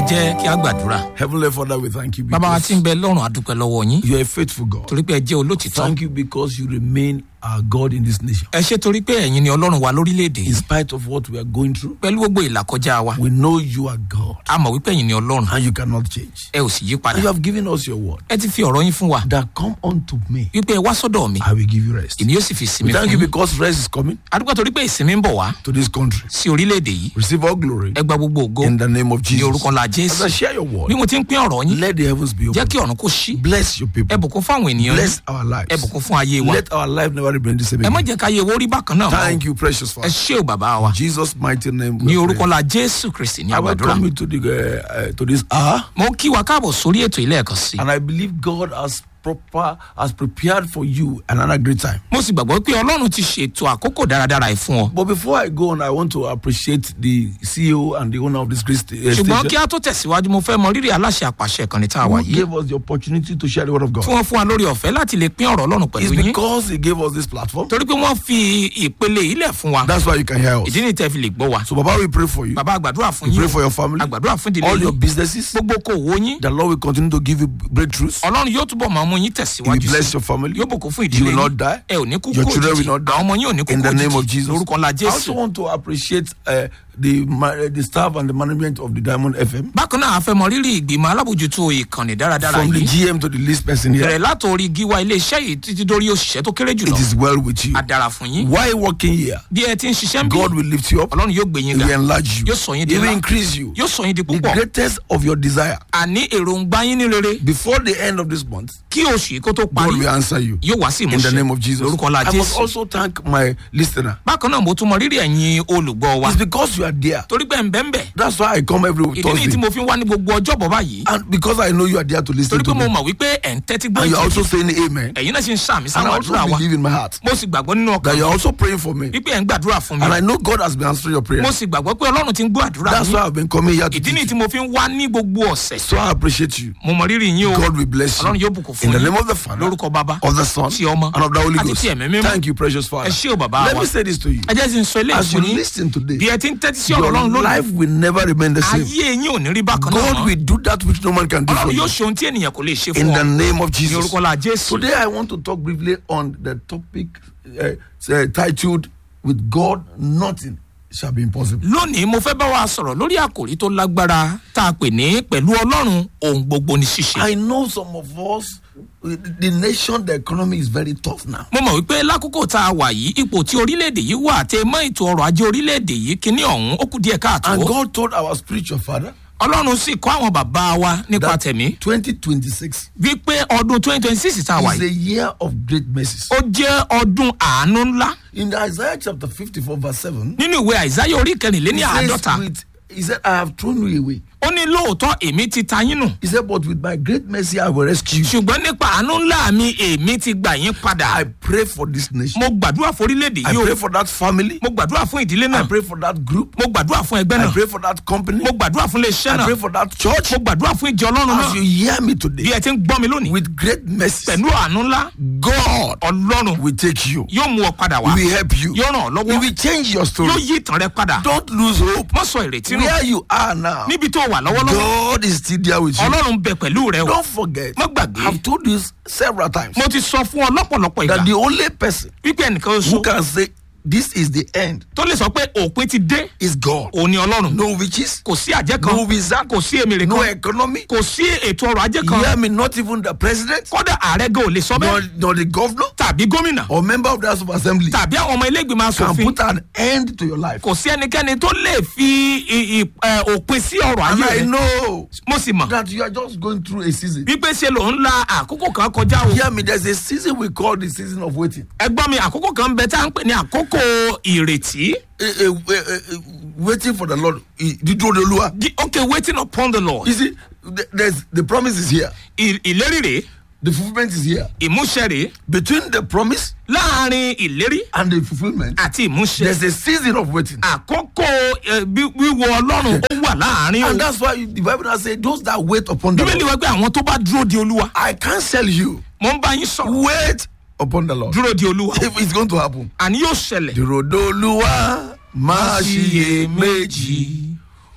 jẹ́ kí a gbàdúrà. Heavenly Father, we thank you bàbá wa because tí ń bẹ lọ́rùn àdúpẹ́ lọ́wọ́ yín you are a faithful God. torí pé ẹ jẹ́ olótìtọ́. Thank you because you remain our God in this nation. ẹ ṣe torí pé ẹ̀yin ni ọlọ́run wa lórílẹ̀‐èdè In yìí spite of what we are going through, pẹ̀lú gbogbo ìlàkọjá wa we know you are God a mọ̀ wípé ẹ̀yin ni ọlọ́run and you cannot change. ẹ ò sì yí And padà you have given us your word ẹ ti fi ọ̀rọ̀ yín fún wa that come unto me, wípé ẹ wá sọ́dọ̀ mi I will give you rest. èmi yóò sì fi We sinmi thank fún you yín because rest is coming adúgbò torí pé ìsinmi ń bọ̀ wá to this country. sí orílẹ̀‐èdè yìí Receive all glory ẹ gba gbogbo ògo in the name of ní Jesus. orúkọ ńlá As jésù I share your bí word, mo ti ń pín ọ̀rọ̀ yín let the heavens be jẹ́ open. kí ọ̀run kó ṣí Bless your ẹ people. bùkún fún àwọn ènìyàn yín Bless our ẹ lives. bùkún fún ayé wa Let our life never remain the same ẹ má again. jẹ́ ká yẹ owó rí bákan náà mọ́ Thank you, precious ẹ Father. ṣé o bàbá wa Jesus' mighty name. ní we orúkọ pray. ńlá jésù kristi ní I àgbàdúrà welcome you to the uh, uh, to this hour, mo kí wa káàbọ̀ sórí ètò ilé ẹ̀kan sí and I believe God has proper has prepared for you another great time. mo sì gbàgbọ́ pé ọlọ́run ti ṣètò àkókò dáradára yìí fún ọ But before I go on, I want to appreciate the CEO and the owner of this great sta- uh, ṣùgbọ́n kí station a tó tẹ̀síwájú mo fẹ́ mọ rírì aláṣẹ àpàṣẹ ìkànnì tá a wà who yìí gave us the opportunity to share the word of tí God. wọ́n fún wa lórí ọ̀fẹ́ láti lè pín ọ̀rọ̀ ọlọ́run pẹ̀lú It's yín because he gave us this platform. torí pé wọ́n fi ìpele yìí lẹ̀ fún wa That's why you can hear us. ìdí ni tẹ́ fi lè gbọ́ wa So, Baba, we pray for you. bàbá àgbàdúrà fún We yín pray o. for your family, àgbàdúrà fún ìdílé all your yín businesses. gbogbo kò wó yín The Lord will continue to give you breakthroughs. ọlọ́run yóò túbọ̀ máa mú yín He will tẹ̀síwájú bless sí your family. yóò bùkún fún You ìdílé will not yín die. ẹ ò ní kú Your kú children will òjijì not die. àwọn ọmọ yín ò ní kú In kú the name of òjijì Jesus. lórúkọ ńlá I also jésù want to appreciate uh, the ma- uh, the staff and the management of the Diamond FM. bákan náà a fẹ́ mọ rírì ìgbìmọ̀ alábòjútó ìkànnì dáradára From the yìí GM to the least person here. bẹ̀rẹ̀ látòrí gíwá iléeṣẹ́ yìí títí dórí òṣìṣẹ́ tó kéré jùlọ It is well with you. a dára fún yín While working here, bí ẹ ti ń ṣiṣẹ́ ń bí God will lift you up. ọlọ́run yóò gbé yín He ga will enlarge you. yóò sọ yín di He will ńlá increase you. yóò sọ yín di The púpọ̀ greatest of your desire. àní èròǹgbà yín ní rere Before the end of this month, kí oṣù yìí kó tó parí God will answer you. yóò wá sí In the ìmúṣẹ name of Jesus. lórúkọ ńlá I must jésù also thank my listener. bákan náà mo tún mọ rírì ẹ̀yin olùgbọ́ wa It's because you are there. torí pé ń bẹ́ ń bẹ̀ That's why I come every ìdí nìyí tí Thursday. mo fi ń wá ní gbogbo ọjọ́bọ̀ báyìí And because I know you are there to listen torí to pé mo me. mọ̀ wípé ẹ̀ ń tẹ́tí gbọ́ And you are ìtì also saying amen. ẹ̀yin náà sì ń sàmì And I sáwọn also àdúrà wa believe in my heart mo sì gbàgbọ́ nínú that ọkàn you are also praying for me. wípé ẹ̀ ń gbàdúrà fún mi And I know God has been answering your mo prayer. sì gbàgbọ́ pé ọlọ́run ti ń gbọ́ àdúrà That's yín why I've been coming here to ìdí nìyí teach tí mo fi ń wá ní gbogbo ọ̀sẹ̀ So I appreciate you. mo mọ rírì yín o God will bless ọlọ́run you. yóò bùkún In fún the yín name of the Father, lórúkọ bàbá of the Son, ti ọmọ and of the Holy àti Ghost. ti ẹ̀mí mímọ́ Thank you, precious Father. ẹ ṣé o bàbá Let wa me say this to you. ẹ jẹ́ sì ń sọ eléyìí As you fún yín listen today, bí ẹ ti ń tẹ́tí sí ọ̀rọ̀ your ọlọ́run lónìí life will never remain the same. ayé yín ò ní rí bákan náà God mọ́ will do that which no man can do for ọlọ́run you. yóò ṣe ohun tí ènìyàn kò lè ṣe In fún the ọ name of ní Jesus. orúkọ la jésù Today I want to talk briefly on the topic uh, uh, titled "With God Nothing Shall Be Impossible." lónìí mo fẹ́ bá wa sọ̀rọ̀ lórí àkòrí tó lágbára tá a pè ní pẹ̀lú ọlọ́run ohun gbogbo ní ṣíṣe. I know some of us, uh, the nation, the economy is very tough now. mo mọ̀ wípé lákòókò tá a wà yìí ipò tí orílẹ̀-èdè yìí wà tẹ mọ́ ètò ọrọ̀ ajé orílẹ̀-èdè yìí kíní ọ̀hún ó kù díẹ̀ káàtó. And God told our spiritual father ọlọ́run sì kọ́ àwọn bàbá wa nípa that tẹ̀mí 2026 wípé ọdún twenty twenty six tá a wà is yìí a year of great mercies. ó jẹ́ ọdún àánú ńlá In Isaiah chapter 54, verse 7, nínú ìwé àìsáyé orí kẹrìnléní he says, àádọ́ta with, he said, I have thrown you away. ó ní lóòótọ́ èmi ti ta yín nù He said, but with my great mercy, I will rescue you. ṣùgbọ́n nípa àánú ńlá mi èmi ti gbà yín padà I pray for this nation. mo gbàdúrà fún orílẹ̀-èdè I yìí o pray for that family. mo gbàdúrà fún ìdílé I náà pray for that group. mo gbàdúrà fún ẹgbẹ́ I náà pray for that company. mo gbàdúrà fún iléeṣẹ́ I náà pray for that church. mo gbàdúrà fún ìjọ ọlọ́run As náà you hear me bí today, ẹ ti ń gbọ́ mi lónìí with great mercy, pẹ̀lú àánú ńlá God ọlọ́run will take you. yóò mú ọ padà He wá will help you. yóò ràn ọ́ He lọ́wọ́ will change your yóò story. yí ìtàn rẹ padà Don't lose hope. má sọ ìrètí nù Where you are now, níbi tó wà lọ́wọ́lọ́wọ́ God is still there with you. ọlọ́run bẹ pẹ̀lú rẹ o Don't forget, má gbàgbé I've told you several times mo ti sọ fún ọ lọ́pọ̀lọpọ̀ ìgbà that the only person wípé ẹnìkan who oṣù can say this is the end tó lè sọ pé òpin ti dé is God. òun ni ọlọ́run No witches, kò sí àjẹ́ kan no wizard, kò sí èmìrì no kan economy. kò sí ètò ọrọ̀ ajé kan Hear me, not even the president, kódà ààrẹ gan ò lè sọ nor, bẹ́ẹ̀ nor the governor, tàbí gómìnà or member of the House of Assembly tàbí àwọn ọmọ ilé ìgbìmọ̀ can asòfin put an end to your life. kò sí ẹnikẹ́ni tó lè fi i- i- ẹ, òpin sí ọrọ̀ And ayé I rẹ know mo sì mọ̀ that you are just going through a season. wípé ṣe ló ń la àkókò kan kọjá o Hear me, there's a season we call the season of waiting. ẹgbọ́n mi àkókò kan bẹ tá à ń pè ní àkókò ìrètí Eh, eh, eh, eh, waiting for the Lord. Eh, dídúró de Olúwa. Di- okay waiting upon the lord You see, th- there's the promise is here. I- ìlérí rèé The fulfillment is here. ìmúṣẹ rèé Between the promise láàrin ìlérí and the fulfillment, àti ìmúṣẹ there's a season of waiting. àkókò ẹ, bí- wíwo ọlọ́run ó wà láàrin o And that's why the Bible has said, those that wait upon the bíbélì Lord. wá pé àwọn tó bá dúró de olúwa I cancel you. mo ń bá yín sọ̀rọ̀ Wait upon the Lord. dúró de olúwa If it's going to happen. àní yóò ṣẹlẹ̀ Dúró de Olúwa, má ṣiyè méjì.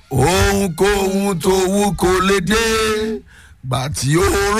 ohunkóhun tó wù kó lè dé gbà tí ó